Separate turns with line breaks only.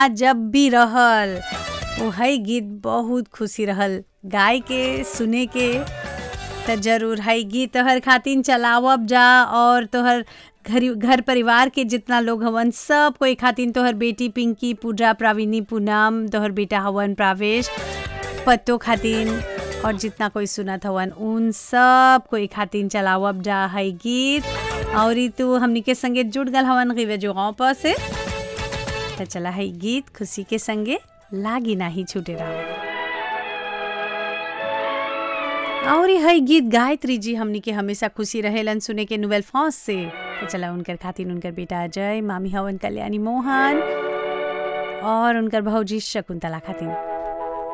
जब भी रहल वही गीत बहुत खुशी रहल गाय के सुने के त जरूर हई गीत तोहर खातिन चलावब जा और तोहर घर घर परिवार के जितना लोग हवन सब कोई खातिन तोहर बेटी पिंकी पूजा प्राविनी पूनम तोहर बेटा हवन प्रावेश पत्तो खातिन और जितना कोई सुनत हवन उन सब कोई खातिन चलावब जा हई गीत और ई तू हमनी के संगे जुड़ गल हवन गिवे जो गाँव पर से त चला हई गीत खुशी के संगे लागी नाही छूटे रहा और ई हई गीत गायत्री जी हमनी के हमेशा खुशी रहेलन सुने के नोवेल फॉस से तो चला उनकर खातिन उनकर बेटा अजय मामी हवन कल्याणी मोहन और उनकर भौजी शकुंतला खातिन